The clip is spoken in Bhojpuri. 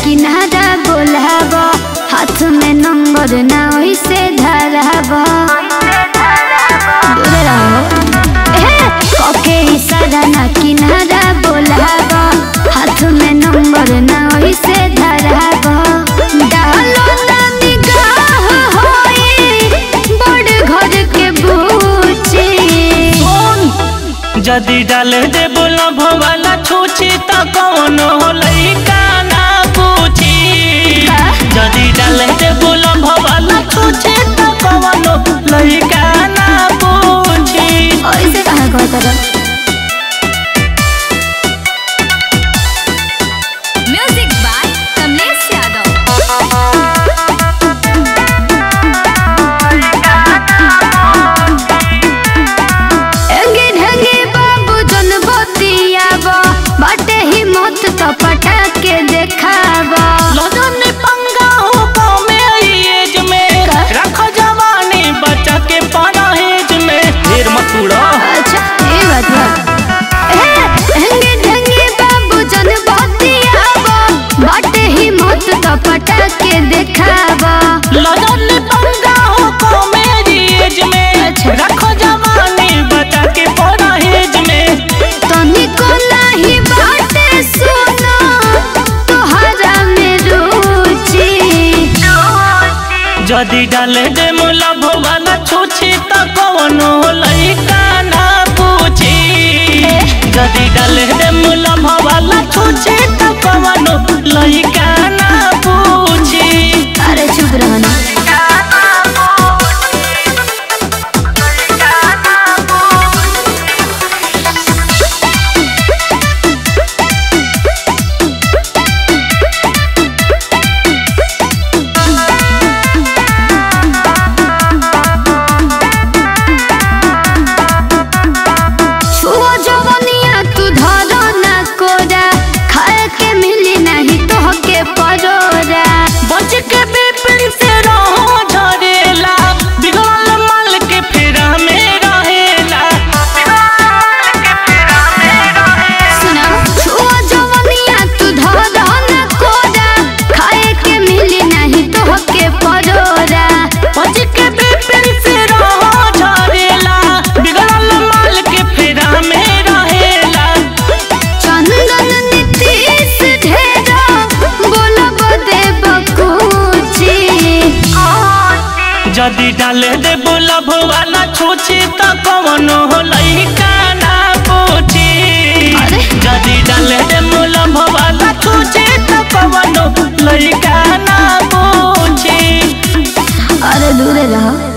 किनारा बोलाब हाथ में नंबर ना ओइसे धराब दूरे रहो ए, कके इशारा ना किनारा बोलाब हाथ में नंबर ना ओइसे धराब डालो ना निगाह होई बड़ घर के बूची जदि डाल दे बोला भवाला छूची त कौन लइका ना पूछी जदि डाल दे बोला भवाला छूची त कौन लइका ना पूछी ऐसे कहाँ कहता रहा म्यूजिक बाय कमलेश यादव एंगे ढंगे बाबू जन बतियाबा बाटे ही मत तो पटा के देखाबा लगन पंगा हो कमे एज में रख जवानी बच्चा के परहेज में ढेर मत उड़ा अच्छा ये बात बा ए, एंगे ढंगे बाबू जन बतियाबा बाटे ही मत तो पटा के देखाबा लगन पंगा हो कमे एज में अच्छा। रख जवानी बच्चा के परहेज में तनिको नाही बाटे सुनो तोहरा में रुचि जदि डाल दे मुला भवाला छूछी त कौनो लइका ना पूछी जदि डाल दे मुला भवाला छूछी त कौनो लइका ना पूछी अरे चुप रहना छुआ जवनिया तू धरो ना कोरा खाए के मिली नहीं तो के परोरा बच के बिपिन से रहो झरेला बिगड़ल माल के फेरा में रहेला सुना छुआ जवनिया तू धरो ना कोरा खाए के मिली नहीं तो के परोरा बच के बिपिन से रहो झरेला बिगड़ल माल के फेरा में रहेला चंदन नीतीश ढेरा बोलब देव कुची जदि डाले दे बोला भवाला छूछी त कौनो लइका ना पूछी अरे। जदि डाले दे बोला भवाला छूछी त कौनो लइका ना पूछी अरे दूरे रहो